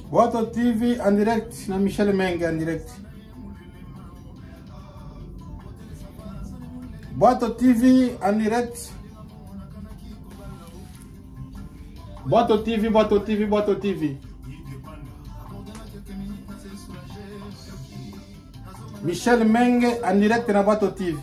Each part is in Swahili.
Boato TV en direct na Michel Menge en direct. Boato TV en direct. Boato TV, Boato TV, Boato TV. Michel Menge en direct na Boato TV.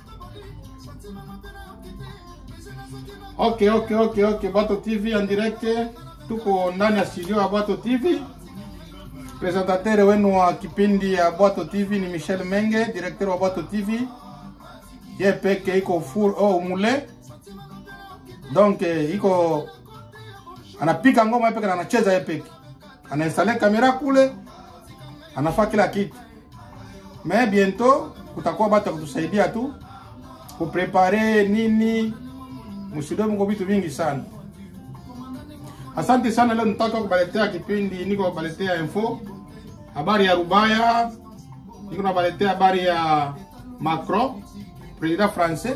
Ok, ok, ok, ok. Boato TV en direct. Tuko ndani ya studio ya Boato TV. Presentateur wenu wa kipindi ya Boato TV ni Michel Menge, directeur wa Boato TV. Ye peke iko full oh, mule. Donc eh, iko anapika ngoma yeye peke na anacheza yeye peke. Anainstale kamera kule, anafaa kila kitu. Mais bientôt kutakuwa batu ya kutusaidia tu kuprepare nini msido mko vitu vingi sana. Asante sana, leo nataka kubaletea kipindi, niko kubaletea info habari ya Rubaya, niko nabaletea habari ya Macron president français.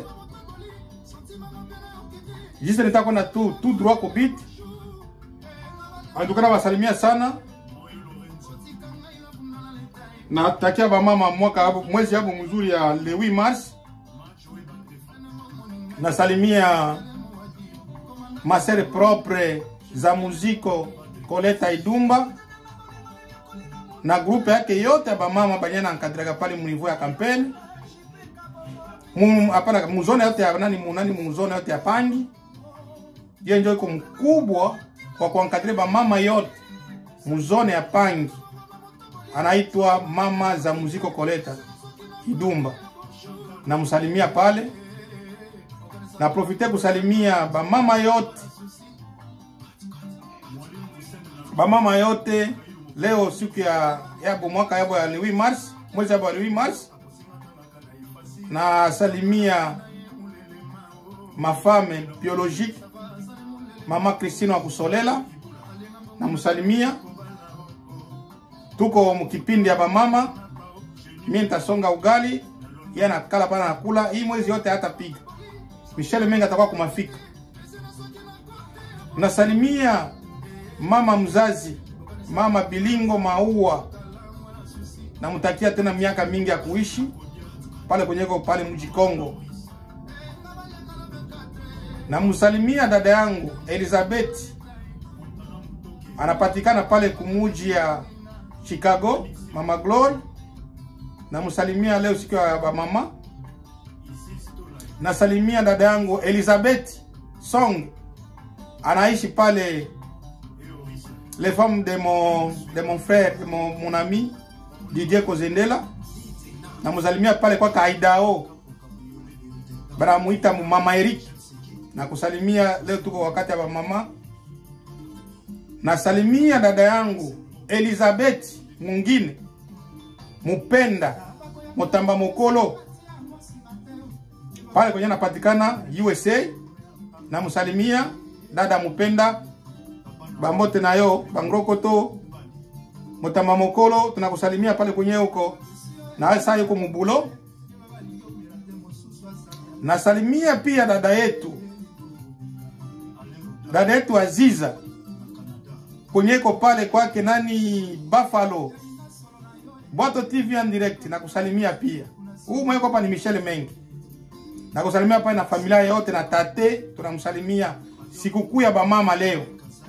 Juste nitaka kwenda tu tout droit ko bit. Antukana basalimia sana. Natakia bamama mwaka hapo mwezi hapo mzuri ya le 8 mars. Nasalimia masere propre za muziko Koleta Idumba na grupe yake yote ya bamama banyana nkadraga pale munivo ya kampeni hapana muzone yote ya nani munani muzone yote ya Pangi. Yeye ndio iko mkubwa kwa kuankadre bamama yote muzone ya Pangi, anaitwa mama za muziko Koleta Idumba. Namsalimia pale na profite kusalimia bamama yote bamama yote leo siku ya yabo mwaka yabo ya 8 mars mwezi yabo ya 8 mars na salimia mafame biologique mama Christine wa kusolela na msalimia tuko mkipindi ya bamama mimi nitasonga ugali yeye anakala pana nakula hii mwezi yote hata piga Michel Menga atakuwa kumafika nasalimia mama mzazi mama Bilingo Maua, namtakia tena miaka mingi ya kuishi pale kwenyeko pale mji Kongo. Namsalimia dada yangu Elizabeth, anapatikana pale kumuji ya Chicago, mama Glory. Namsalimia leo siku ya mama. Nasalimia dada yangu Elizabeth Song, anaishi pale les femmes de mon, de mon frère, de mon, mon ami Didier Kozendela. Namusalimia pale kwa Kaidao. Banamuita mama Eric. Na kusalimia leo tuko wakati ya mama. Nasalimia dada yangu Elizabeth mwingine Mupenda Mutamba Mokolo pale kwenye napatikana USA. Namusalimia dada Mupenda bambote nayo bangrokoto motama mokolo tunakusalimia pale kwenye huko na saa yuko mubulo. Nasalimia pia dada yetu dada yetu Aziza kwenyeko pale kwake nani Buffalo Boato TV en direct, nakusalimia pia. Huu mweko hapa ni Michel Mengi. Nakusalimia pale na familia yote na tate, tunamsalimia sikukuu ya bamama leo.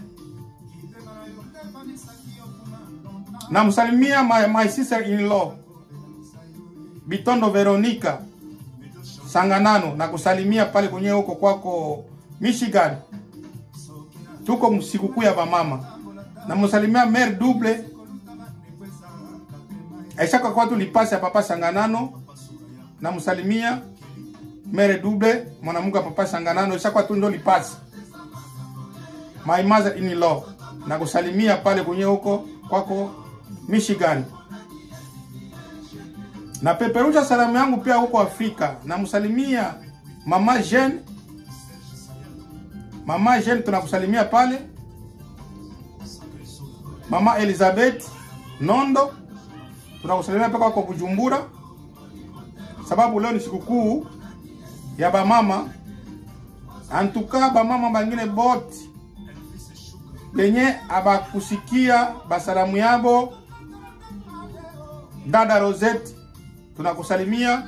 namsalimia my, my sister in law Bitondo Veronica Sanganano na kusalimia pale kwenye huko kwako Michigan, tuko sikukuu ya bamama. Namsalimia Mère Double aishaka kwa tulipasi ya papa Sanganano. Namsalimia Mère Double mwanamke wa papa Sanganano, ishaka tu ndo lipasi my mother in law na kusalimia pale kwenye huko kwako Michigan. Na peperusha salamu yangu pia huko Afrika. Namsalimia mama Jean. Mama Jean tunakusalimia pale. Mama Elizabeth Nondo tunakusalimia pia kwa Bujumbura, sababu leo ni sikukuu ya bamama. Antuka bamama bangine bote benye abakusikia basalamu yabo dada Rosette tunakusalimia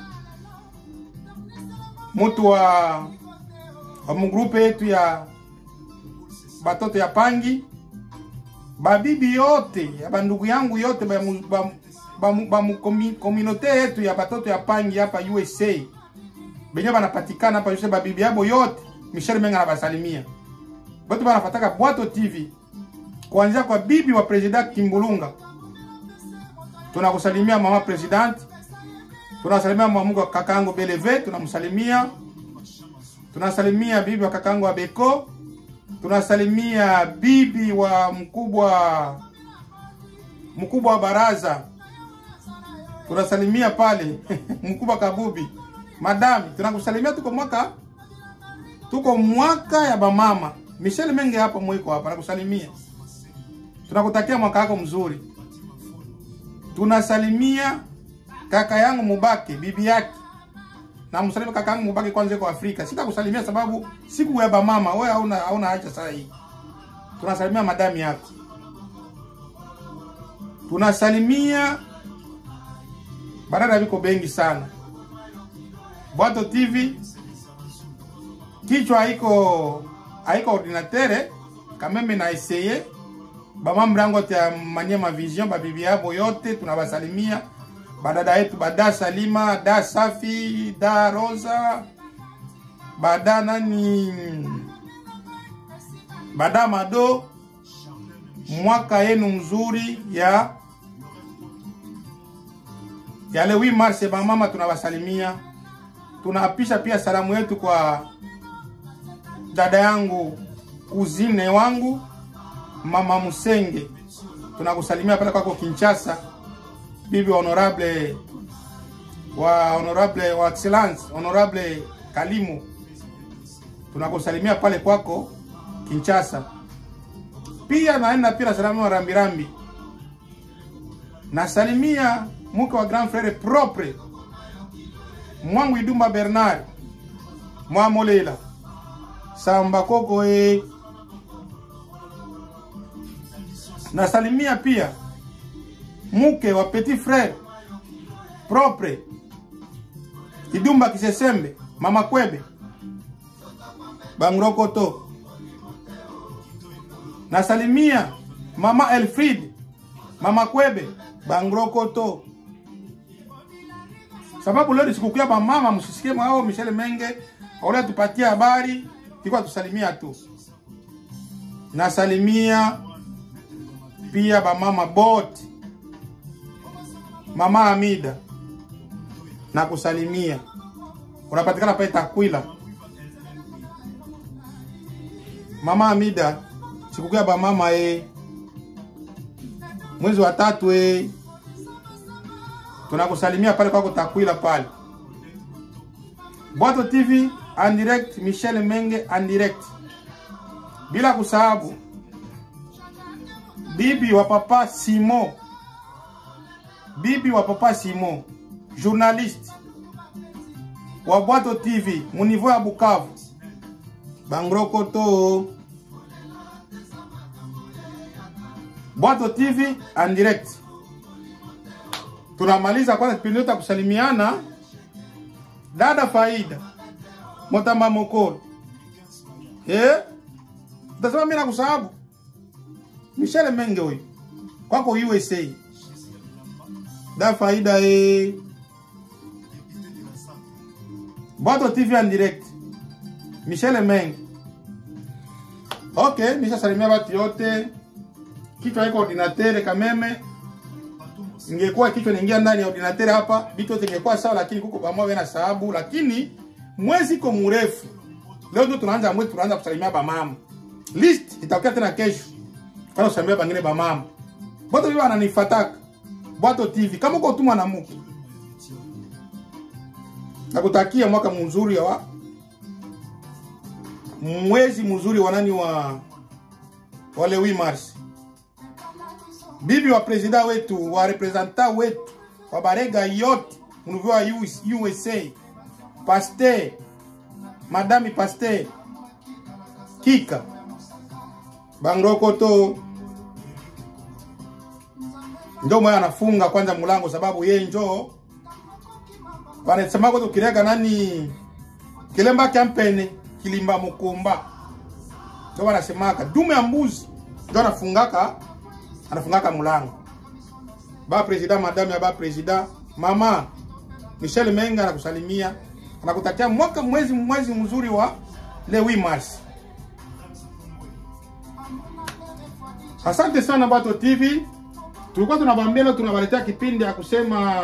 mutu wa wa mugrupe yetu ya batoto ya pangi babibi yote ya bandugu yangu yote ba, mu- ba, ba, mu- ba mu- komi- kominote yetu ya batoto ya pangi hapa USA benye banapatikana hapa USA babibi yabo yote Michel Menga anabasalimia batu banafataka Bwato TV kuanzia kwa bibi wa president Kimbulunga tunakusalimia mama president tunasalimia mwamuko kakaangu Beleve tunamsalimia tunasalimia bibi wa kakaangu wa Beko tunasalimia bibi wa mkubwa mkubwa wa baraza tunasalimia pale mkubwa Kabubi madami tunakusalimia tuko mwaka tuko mwaka ya bamama Michel Menge hapa mwiko hapa nakusalimia tunakutakia mwaka wako mzuri tunasalimia kaka yangu Mubake bibi yake na msalimia kaka yangu Mubake kwanza kwa Afrika sitakusalimia sababu siku ya bamama wewe hauna hauna haja saa hii tunasalimia madami yako tunasalimia barada viko bengi sana Bwato TV kichwa haiko haiko ordinatere kameme na eseye bama mrango ya Manyema Vision babibi yabo yote tunabasalimia badada yetu bada Salima da Safi da Rosa bada nani bada Mado mwaka yenu mzuri ya ya le 8 mars bamama tunawasalimia tunaapisha pia salamu yetu kwa dada yangu kuzine wangu mama Musenge tunakusalimia pale kwako Kinshasa bibi wa honorable wa honorable wa excellence honorable Kalimu tunakusalimia pale kwako Kinshasa pia naenda pia salamu wa rambirambi nasalimia mke wa grand frere propre mwangu Idumba Bernard mwamolela samba koko e nasalimia pia mke wa petit frere propre Idumba Kisesembe mama Kwebe Bangrokoto nasalimia mama Elfrid mama Kwebe Bangrokoto sababu leo ni sikukuu ya mama, msisikie mwao Michel Menge wale tupatie habari, tulikuwa tusalimia tu. Nasalimia pia bamama bote, mama Amida na kusalimia, unapatikana pale Takwila. Mama Amida, sikukuu ya bamama eh, mwezi wa tatu eh, tunakusalimia pale kwako Takwila pale. Bwato TV en direct, Michel Menge en direct, bila kusahabu bibi wa papa Simo, bibi wa papa Simo, journaliste wa Bwato TV muniveau ya Bukavu, Bangrokoto. Bwato TV en direct tunamaliza kwanza kipindi yote ya kusalimiana. Dada Faida Motamba Mokolo, eh, utasema mimi nakusahabu Michel Menge huyu kwako USA. Da Faida eh, Bwato TV en direct, Michel Menge. Okay, nishasalimia watu yote, kichwa iko ordinatere kameme ingekuwa kichwa niingia ndani ya ordinateur hapa, vitu yote ingekuwa sawa, lakini kuko pamoja na sababu, lakini mwezi iko mrefu. Leo ndio tunaanza mwezi, tunaanza kusalimia bamama. List itakuwa tena kesho, kana kusalimia bangine bamama. Bwato bibi ananifataka Bwato TV, kama uko tumwa na mke, nakutakia mwaka mzuri wa mwezi mzuri wa nani wa wale 8 Mars bibi wa presida wetu wa representa wetu wa barega yote mnuvi wa US, USA Pasteur Madame Pasteur Kika bangrokoto njo moya anafunga kwanza mulango sababu ye njo wanasemako tukireka nani kilemba kya mpene kilimba mukumba njo wanasemaka dume ya mbuzi njo anafungaka anafungaka mulango ba president madame ya ba president mama Michel Menga anakusalimia anakutakia mwaka mwezi mwezi mzuri wa le 8 mars Asante sana Bato TV. Tulikuwa tunabambia leo tunawaletea kipindi ya kusema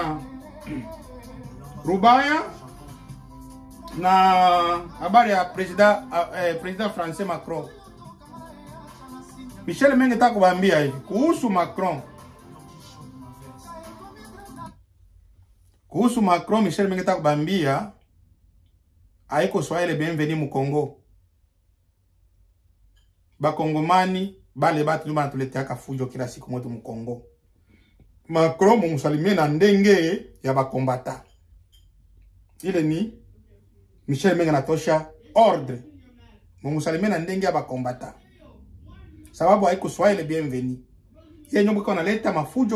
Rubaya na habari ya president eh, president Français Macron. Michel Menge nataka kubambia hivi kuhusu Macron. Kuhusu Macron, Michel Menge nataka kubambia haiko Swahili bienvenue mu Congo. Bakongomani bale batu ndio banatuleteaka fujo kila siku mwetu mu Congo. Macron mumusalimie na ndenge ya bakombata. Ile ni Michel Menge anatosha ordre. Mumusalimie na ndenge ya bakombata. Sababu haiko Swahili bienvenue. Yeye ndio mko analeta mafujo